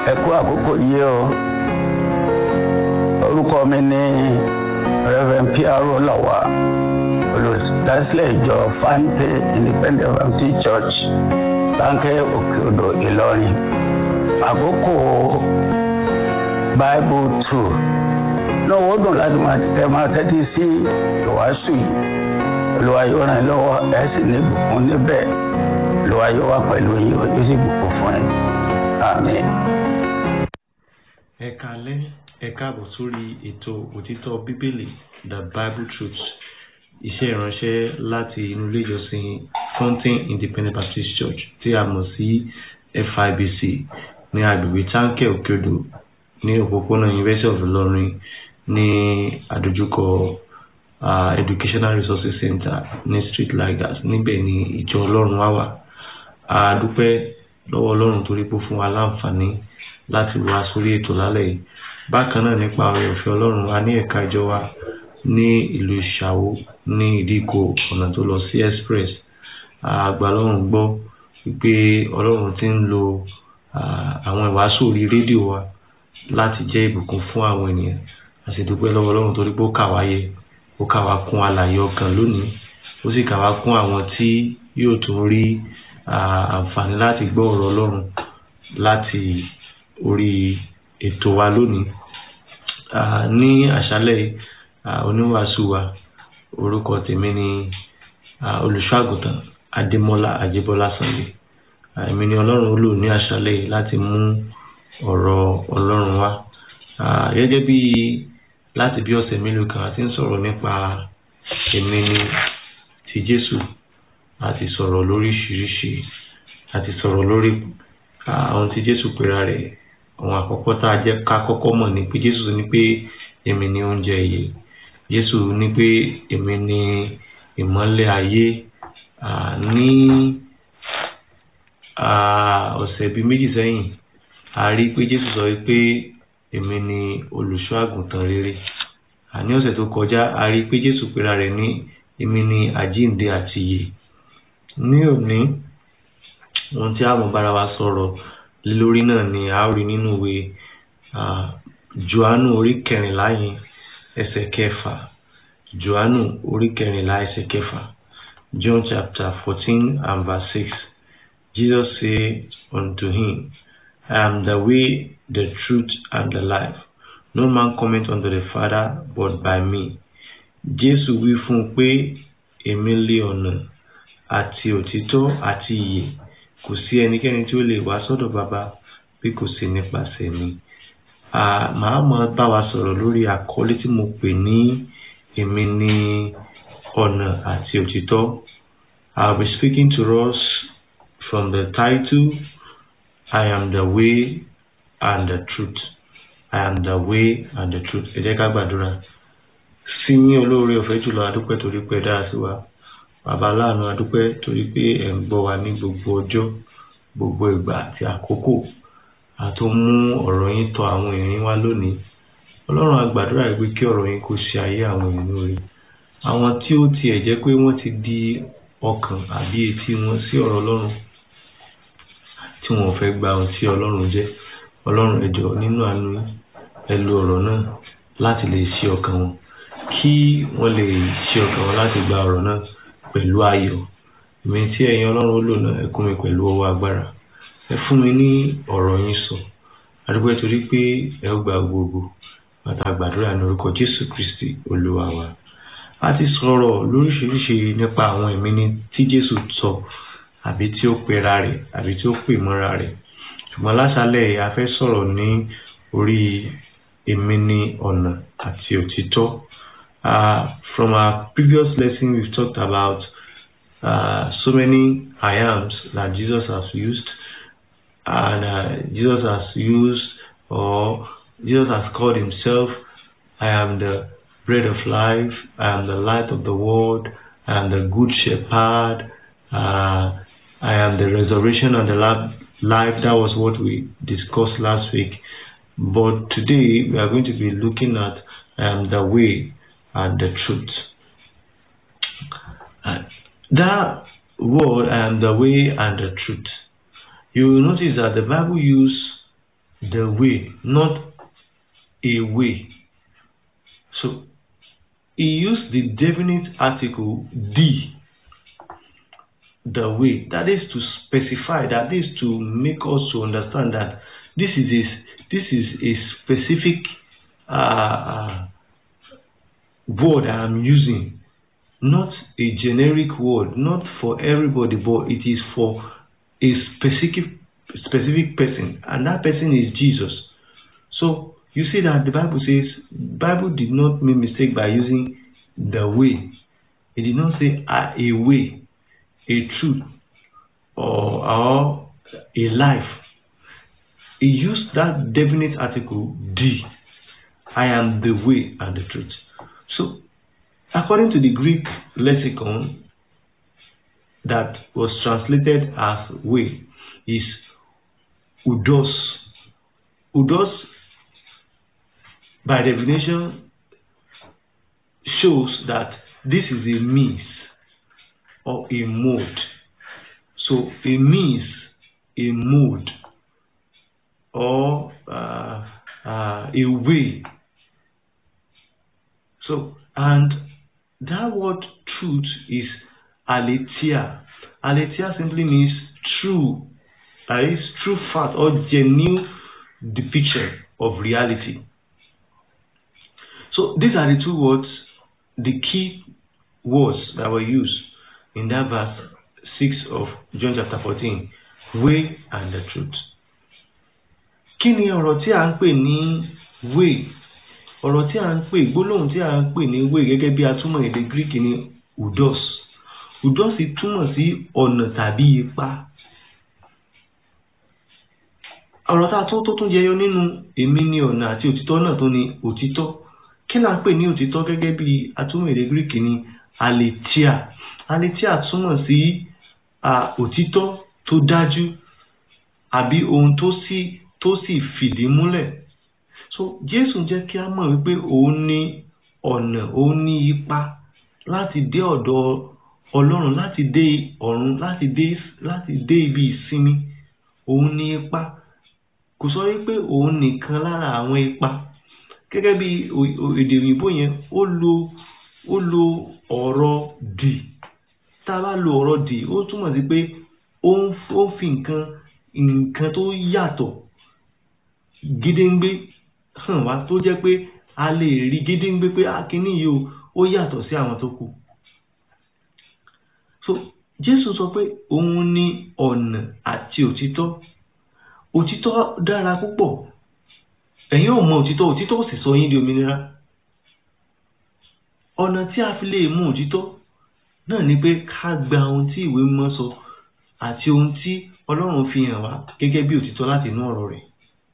ẹ kú àkókò yìí o orúkọ mi ní reverend piaro lawa olùdásílẹ̀ ìjọ fante independent baptist church láńkẹ́ òkèodò ìlọrin àkókò bible two náà wọ́n dùn láti máa tẹ máa tẹ́tí sí ìwàásù yìí olùwà yóò ràn yín lọ́wọ́ ẹ̀ sì ní ìbùkún níbẹ̀ olùwà yóò wà pẹ̀lú yín ó sì bùkún fún yín àmín. ẹ káalẹ́ ẹ káàbọ̀ sórí ètò òtítọ́ bíbélì the bible truth iṣẹ́ ìránṣẹ́ láti inú ilé ìjọsìn fountain independent baptist church tí a mọ̀ sí fibc ní agbègbè táǹkẹ̀ òkèodò ní òpópónà university of ilorin ní àdójúkọ uh, educational resources center ní street lighters níbẹ̀ ni ìjọ ọlọ́run wá wà a dúpẹ́ lọ́wọ́ ọlọ́run torí pé ó fún wa láǹfààní láti wá sórí ètò lálẹ́ yìí bákan náà nípa ọ̀rẹ́ òfin ọlọ́run a ní ẹ̀ka ìjọ wa ní ìlú ìṣàwó ní ìdíkò ọ̀nà tó lọ sí express àgbà ọlọ́run gbọ́ wípé ọlọ́run ti ń lo àwọn ìwàásù orí rédíò wa láti jẹ́ ìbùkún fún àwọn ènìyàn a sì dúpẹ́ lọ́wọ́ ọlọ́run torí pé ó kà wá yẹ ó kà wá kún alààyè ọkàn lónìí ó sì kà wá kún àwọn tí yóò tún rí àǹfààní láti gbọ́ ọ̀rọ̀ ọlọ́run láti orí ètò wa lónìí ní àṣálẹ́ oníwàásù wa orúkọ tèmi ni olùṣọ́àgùtàn adémọ́lá àjẹbọ́lá sunday èmi ni ọlọ́run ó lò ní àṣálẹ́ yìí láti mú ọ̀rọ̀ ọlọ́run wá gẹ́gẹ́ bí láti bí ọ̀sẹ̀ mélòó kan a ti ń sọ̀rọ̀ nípa èmi ni ti jésù a ti sọ̀rọ̀ lóríṣiríṣi a ti sọ̀rọ̀ lórí àwọn tí jésù pera rẹ̀ àwọn àkọ́kọ́ tá a jẹ́ ká kọ́kọ́ mọ̀ ni pé jésù ní pé èmi ni oúnjẹ ìyè jésù ní pé èmi ni ìmọ́lẹ̀ ayé ní ọ̀sẹ̀ bíi méjì sẹ́yìn a rí pé jésù sọ pé èmi ni olùṣọ́ àgùntàn rere ní ọ̀sẹ̀ tó kọjá a rí pé jésù pera rẹ̀ ní èmi ni àjíǹde àti ìyè ní òní ohun tí a mọ̀ bára wa sọ̀rọ̀ lórí náà ni a rí nínú ìwé johannu orí kẹrìnlá yẹn ẹsẹ̀ kẹfà johannu orí kẹrìnlá ẹsẹ̀ kẹfà john chapter fourteen and verse six jesus say unto him i am the way the truth and the life no man cometh unto the father but by me jésù wí fún un pé èmi lé ọ̀nà àti òtítọ́ àti ìyè kò sí ẹnikẹ́ni tí ó lè wá sọ́dọ̀ bàbá bí kò sí nípasẹ̀ mi màá mọ bá wa sọ̀rọ̀ lórí àkọlé tí mo pè ní èmi ní ọ̀nà àti òtítọ́ I will be speaking to us from the title I am the way and the truth I am the way and the truth ẹ jẹ́ ká gbàdúrà sí yín olóore ọ̀fẹ́ jùlọ adúpẹ́ torí pé dára sí wa bàbá aláàánú adúpẹ́ torí pé ẹ̀ ń gbọ́ wa ní gbogbo ọjọ́ gbogbo ìgbà àti àkókò àtó mú ọ̀rọ̀ yín tọ̀ àwọn èèyàn wá lónìí ọlọ́run agbàdúrà pé kí ọ̀rọ̀ yín kó ṣe ayé àwọn èèyàn lóore àwọn tí ó tiẹ̀ jẹ́ pé wọ́n ti di ọkàn àbí etí wọn sí ọ̀rọ̀ ọlọ́run tí wọn ò fẹ́ gba ohun tí ọlọ́run jẹ́ ọlọ́run ẹ jọ̀ọ́ nínú àánú ẹ lo ọ̀rọ̀ náà láti lè ṣí ọkàn wọn kí wọ́n lè ṣí ọkàn wọn láti gba ọ̀rọ̀ náà pẹ̀lú ayọ̀ èmi tí ẹ̀yin ọlọ́run ó lò náà ẹ kún mi pẹ̀lú ọwọ́ agbára ẹ fún mi ní ọ̀rọ̀ yín sọ adúgbò torí pé ẹ ó gba gbogbo bàtà gbàdúrà ní orúkọ jésù kristi olúwa wa a ti sọ̀rọ̀ lóríṣiríṣi nípa àwọn ẹ̀mí ní tí jésù sọ àbí tí ó pera rẹ̀ àbí tí ó pè mọ́ra rẹ̀ ṣùgbọ́n láṣálẹ̀ a fẹ́ sọ̀rọ̀ ní orí èmi ní ọ̀nà àti òtítọ́ uh, from our previous lesson we've talked about uh, so many I ams that Jesus has used and uh, Jesus has used or Jesus has called himself I am the bread of life I am the light of the world I am the good shepherd uh, I am the resurrection and the life that was what we discussed last week but today we are going to be looking at I am the way and the truth uh, that word I am the way and the truth you will notice that the Bible use the way, not a way. So he used the definite article the the way that is to specify that is to make us to understand that this is a this is a specific uh, uh, word I am using not a generic word not for everybody but it is for a specific specific person and that person is Jesus so you see that the Bible says Bible did not make mistake by using the way it did not say uh, a way a truth or, or a life. He used that definite article, the. I am the way and the truth. So, according to the Greek lexicon that was translated as way, is udos. Udos, by definition, shows that this is a means or a mode. So a means, a mode, or uh, uh, a way. So, and that word truth is aletheia. Aletheia simply means true, that is true fact or genuine depiction of reality. So these are the two words, the key words that were used in that verse 6 of John chapter 14, way and the truth. Kí ni ọ̀rọ̀ tí a ń pè ní way? Ọ̀rọ̀ tí a ń pè gbólóhùn tí a ń pè ní way gẹ́gẹ́ bí atúmọ̀ èdè Greek ni udos. Udos túmọ̀ sí ọ̀nà tàbí ipa. Ọ̀rọ̀ tá a tó tó tún jẹyọ nínú èmi ni ọ̀nà àti òtítọ́ náà tó ní òtítọ́. Kí là ń pè ní òtítọ́ gẹ́gẹ́ bí atúmọ̀ èdè Greek ni aletheia aletheia túmọ̀ sí òtítọ́ tó dájú àbí ohun tó sì tó sì fìdí múlẹ̀ so Jésù jẹ́ kí a mọ̀ wípé òun ní ọ̀nà òun ní ipa láti dé ọ̀dọ̀ Ọlọ́run láti dé ọ̀run láti dé láti dé ibi ìsinmi òun ní ipa kò sọ wípé òun nìkan lára àwọn ipa gẹ́gẹ́ bí èdè òyìnbó yẹn ó lo ó lo ọ̀rọ̀ dì tá a bá lo ọ̀rọ̀ dì ó túmọ̀ sí pé ó ń fi nǹkan nǹkan tó yàtọ̀ gédéǹgbé hàn wá tó jẹ́ pé a lè rí gédéǹgbé pé akínní yìí o ó yàtọ̀ sí àwọn tó kù. so Jésù sọ pé òun ní ọ̀nà àti òtítọ́ òtítọ́ dára púpọ̀ ẹ̀yin ò mọ òtítọ́ òtítọ́ ò sì sọ yín di òmìnira ọ̀nà tí a fi lè mú òtítọ́ náà ni pé ká gba ohun tí ìwé mímọ́ sọ àti ohun tí Ọlọ́run fi hàn wá gẹ́gẹ́ bí òtítọ́ láti inú ọ̀rọ̀ rẹ̀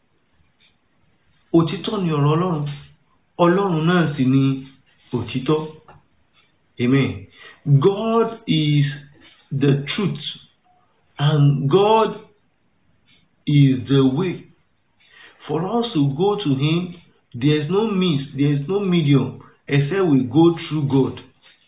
òtítọ́ ni ọ̀rọ̀ Ọlọ́run Ọlọ́run náà sì ni òtítọ́ amen God is the truth and God is the way for us to go to him there is no means there is no medium except we go through God.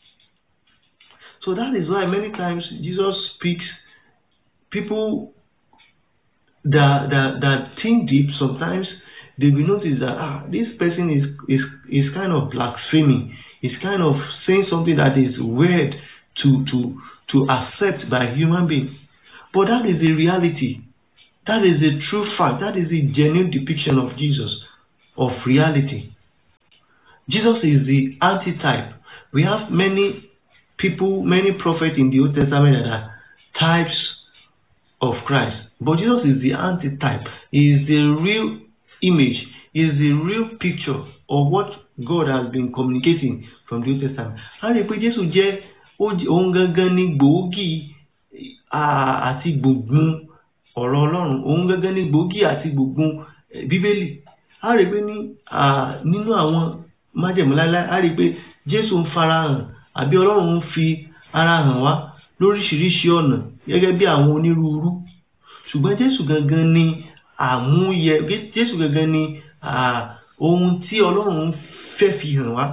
So that is why many times Jesus speaks, people that, that, that think deep, sometimes they will notice that ah, this person is, is, is kind of blaspheming, is kind of saying something that is weird to, to, to accept by a human being. But that is the reality. That is the true fact. That is the genuine depiction of Jesus, of reality. Jesus is the antitype. We have many people, many prophets in the Old Testament that are types of Christ. But Jesus is the antitype. He is the real image. He is the real picture of what God has been communicating from the Old Testament. A rí i pé Jésù jẹ́ ohun gangan ní gbòógì àti gbùngbùn ọ̀rọ̀ Ọlọ́run. Ohun gangan ní gbòógì àti gbùngbùn Bíbélì. A rí i pé nínú àwọn májẹ̀mú láíláí a rí i pé Jésù ń farahàn àbí Ọlọ́run ń fi ara hàn wá lóríṣiríṣi ọ̀nà gẹ́gẹ́ bí àwọn onírúurú ṣùgbọ́n Jésù gangan ni àmúyẹ Jésù gangan ni ohun tí Ọlọ́run fẹ́ fi hàn wá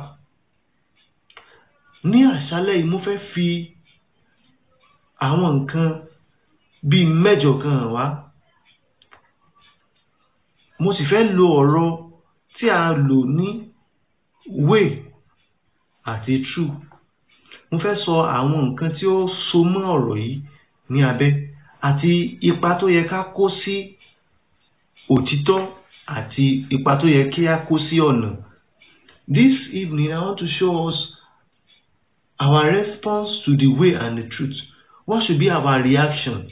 ní àṣálẹ́ yìí mo fẹ́ fi àwọn nǹkan bíi mẹ́jọ kan hàn wá mo sì fẹ́ lo ọ̀rọ̀ tí a lò ní way àti true mo fẹ́ sọ àwọn nǹkan tí ó so mọ́ ọ̀rọ̀ yìí ní abẹ́ àti ipa tó yẹ ká kó sí òtítọ́ àti ipa tó yẹ kí a kó sí ọ̀nà. This evening I want to show us our response to the way and the truth. What should be our reaction?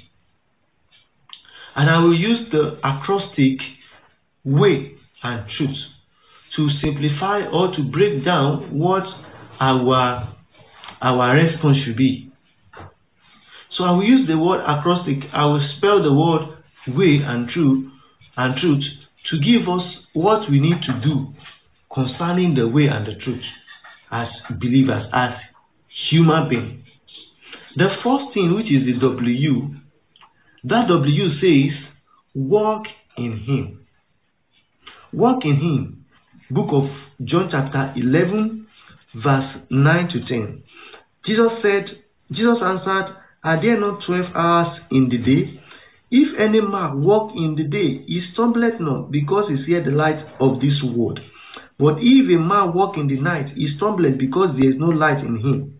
And I will use the acrostic way and truth to simplify or to break down what our our response should be. So I will use the word acrostic. I will spell the word way and truth and truth to give us what we need to do concerning the way and the truth as believers, as human beings. The first thing, which is the W, that W says, walk in Him. Walk in Him. Book of John, chapter 11, verse 9 to 10. Jesus said, Jesus answered, Are there not twelve hours in the day? If any man walk in the day, he stumbleth not, because he seeth the light of this world. But if a man walk in the night, he stumbleth, because there is no light in him.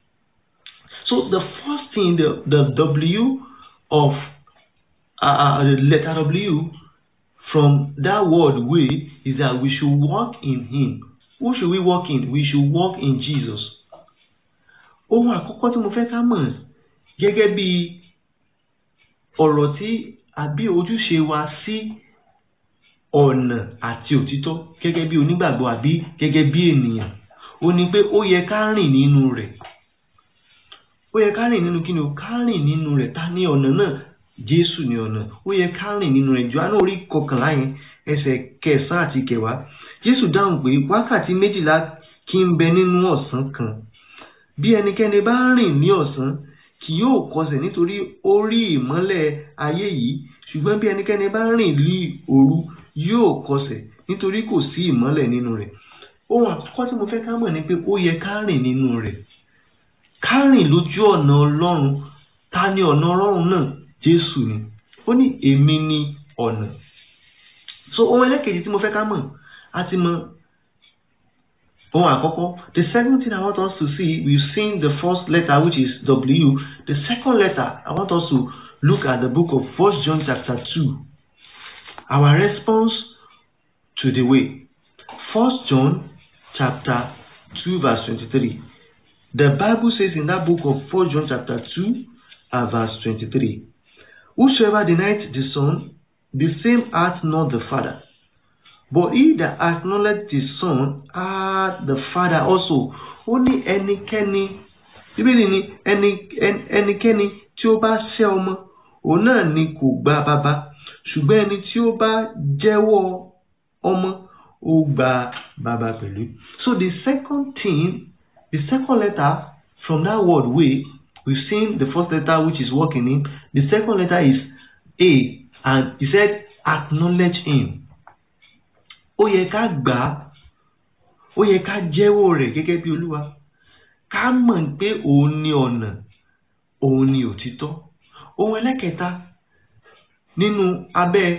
So the first thing, the, the W of uh, the letter W from that word way is that we should walk in Him. Who should we walk in? We should walk in Jesus. Ohun àkọ́kọ́ tí mo fẹ́ ká mọ̀ gẹ́gẹ́ bí ọ̀rọ̀ tí àbí ojúṣe wa sí ọ̀nà àti òtítọ́ gẹ́gẹ́ bí onígbàgbọ́ àbí gẹ́gẹ́ bí ènìyàn ó ní pé ó yẹ ká rìn nínú rẹ̀ ó yẹ ká rìn nínú kí ni o ká rìn nínú rẹ̀ ta ní ọ̀nà náà Jésù ní ọ̀nà ó yẹ ká rìn nínú rẹ̀ Jòhánù orí kọkànlá yẹn ẹsẹ̀ kẹsàn-án àti kẹwàá Jésù dáhùn pé wákàtí méjìlá kí ń bẹ nínú ọ̀sán kan bí ẹnikẹ́ni bá rìn ní ọ̀sán kì yóò kọsẹ̀ nítorí ó rí ìmọ́lẹ̀ ayé yìí ṣùgbọ́n bí ẹnikẹ́ni bá rìn ní òru yóò kọsẹ̀ nítorí kò sí ìmọ́lẹ̀ nínú rẹ̀ ohun àkọ́kọ́ tí mo fẹ́ ká mọ̀ ni pé ó yẹ ká rìn nínú rẹ̀ ká rìn lójú ọ̀nà Ọlọ́run ta ni ọ̀nà Ọlọ́run náà Jésù ni ó ní èmi ni ọ̀nà so ohun ẹlẹ́kejì tí mo fẹ́ ká mọ̀ a ti mọ̀ ohun àkọ́kọ́ the second thing I want us to see we've seen the first letter which is W the second letter I want us to look at the book of First John chapter two our response to the way First John chapter two verse twenty-three the Bible says in that book of First John chapter two and verse twenty-three whosoever denieth the Son the same hath not the Father but he that acknowledged the Son hath the Father also ó ní ẹnikẹ́ni bíbélì ní ẹni ẹnikẹ́ni tí ó bá ṣẹ̀ ọmọ òun náà ni kò gba bàbá ṣùgbọ́n ẹni tí ó bá jẹ́wọ́ ọmọ ó gba bàbá pẹ̀lú. so the second thing the second letter from that word way we've seen the first letter which is working in the second letter is A and he said acknowledge him ó yẹ ká gbà á ó yẹ ká jẹ́wọ́ rẹ̀ gẹ́gẹ́ bí olúwa ká mọ̀ pé òun ni ọ̀nà òun ni òtítọ́ ohun ẹlẹ́kẹta nínú abẹ́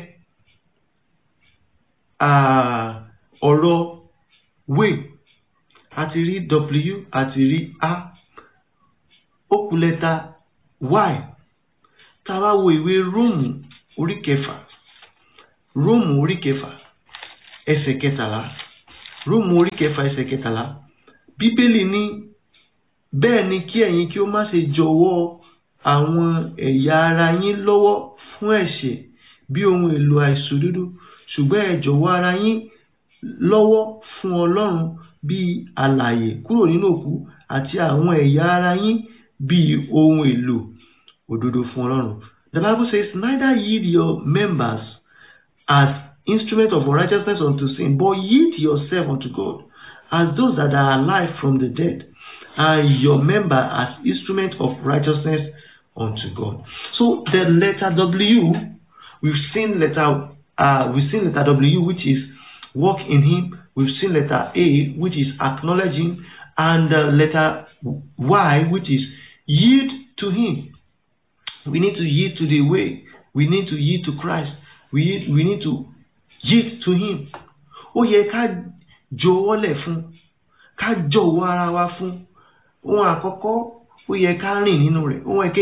ọ̀rọ̀ way àti rí w àti rí a ó kù lẹ́tà y tá a bá wo ìwé róòmù orí kẹfà róòmù orí kẹfà ẹsẹ̀ kẹtàlá róòmù orí kẹfà ẹsẹ̀ kẹtàlá bíbélì ní bẹ́ẹ̀ ni kí ẹ̀yin kí ó má ṣe jọ̀wọ́ àwọn ẹ̀yà ara yín lọ́wọ́ fún ẹ̀ṣẹ̀ bí ohun èlò àìṣòdodo ṣùgbọ́n ẹ jọ̀wọ́ ara yín lọ́wọ́ fún ọlọ́run bí alààyè kúrò nínú òkú àti àwọn ẹ̀yà ara yín bí ohun èlò òdodo fún ọlọ́run the bible says neither yield your members as instrument of righteousness unto sin, but yield yourself unto God as those that are alive from the dead, and your member as instrument of righteousness unto God. So the letter W, we've seen letter uh, we've seen letter W, which is walk in Him. We've seen letter A, which is acknowledging, and uh, letter Y, which is yield to Him. We need to yield to the way. We need to yield to Christ. We we need to yield to him ó yẹ ká jọ̀wọ́lẹ̀ fún ká jọ̀wọ́ ara wa fún ohun àkọ́kọ́ ó yẹ ká rìn nínú rẹ̀ ohun ẹ̀kejì